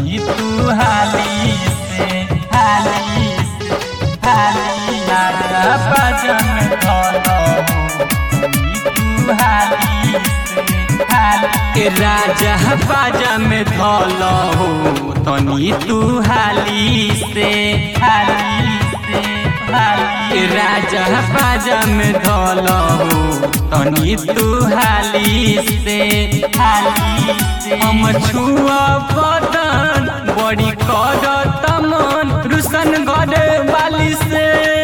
तनी तू हाली से हाली से हाली राजा पाजम धलो तनी तू हाली से हाली ए राजा बाजा में धल हो तनी तू हाली से हाली से हाली ए राजा बाजा में धल हो तनी तू हाली से हाली से हम छुआ बदन बड़ी कर तमन रुसन गड़े वाली से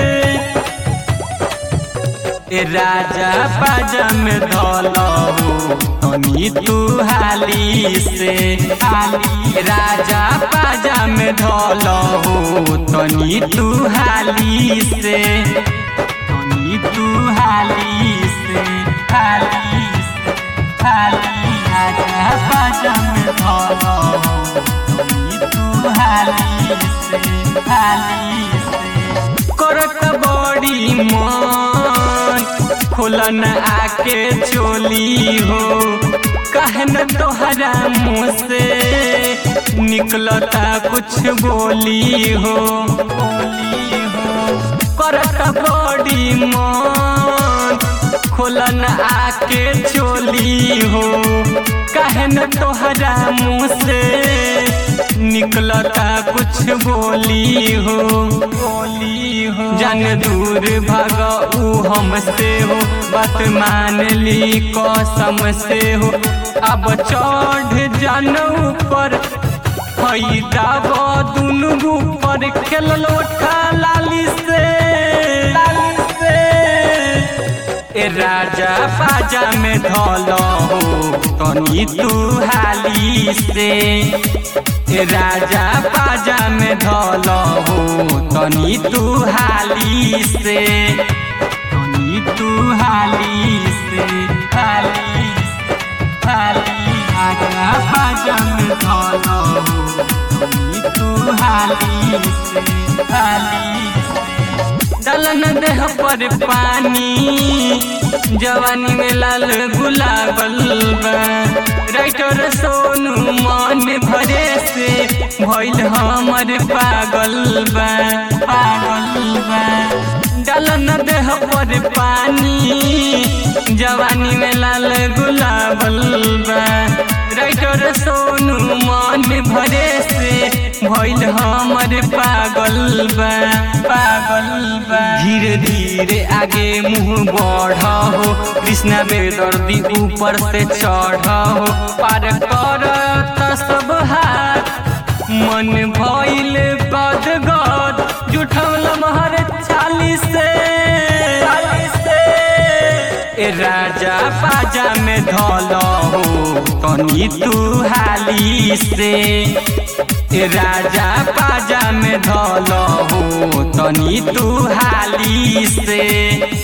ए राजा पाजा में धल हो तनी तू हाली से हाली राजा पाजा में धल हो तनी तू हाली से तनी तू हाली से हाली से हाली राजा पाजा में धल हो तनी तू हाली से हाली से करत बड़ी मन खुलन आके चोली हो कहन तोहरा मुँह से निकलता कुछ बोली हो बोली हो करत बड़ी मन खुलन आके चोली हो कहन तोहरा मुँह से निकलता कुछ बोली हो बोली हो जन दूर भग ऊ हमसे हो बात मान ली कसम से हो अब चढ़ जन ऊपर फैदाब दुनु ऊपर खेल लोठा लाली से लाली से ए राजा पाजा में धल हो तनी तू हाली से ए राजा पाजा में धल हो तनी तू हाली से तनी तू हाली से हाली से हाली राजा पाजा में धल हो तनी तू हाली से हाली से दलन देह पर पानी जवानी में लाल गुलाबल बा राइटर सोनू मन भरे से भइल हमर पागल बा पागल बा डलन देह पर पानी जवानी में लाल गुलाबल बा राइटर सोनू मन भरे से भइल हमर पागल बा पागल बा धीरे धीरे आगे मुंह बढ़ हो कृष्णा बेदर्दी ऊपर से चढ़ हो पार कर त सब हाथ मन भइल गद गद जुठल महर चालीस से ए राजा पाजा में धल हो तनी तू हाली से ए राजा पाजा में धल हो तनी तू हाली से